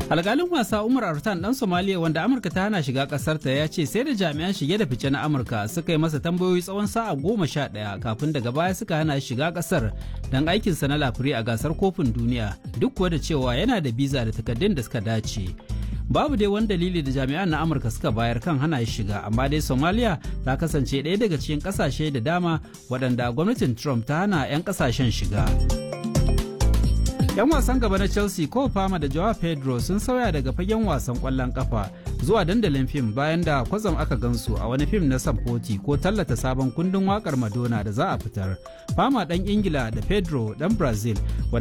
alkalin wasa umar artan dan somaliya wanda amurka ta hana shiga kasarta ya ce sai da jami'an shige da fice na amurka suka yi masa tambayoyi tsawon sa'a goma sha ɗaya kafin daga baya suka hana shiga kasar don aikinsa na lafiri a gasar kofin duniya duk kuwa da cewa yana da biza da takaddun da suka dace babu dai wani dalili da jami'an na amurka suka bayar kan hana shiga amma dai somaliya ta kasance ɗaya daga cikin ƙasashe da dama waɗanda gwamnatin trump ta hana 'yan ƙasashen shiga. 'yan wasan gaba na chelsea ko fama da joao pedro sun sauya daga fagen wasan kwallon kafa zuwa dandalin fim bayan da kwatsam aka gansu a wani fim na samfoti ko tallata sabon kundin wakar madonna da za a fitar fama dan ingila da pedro dan brazil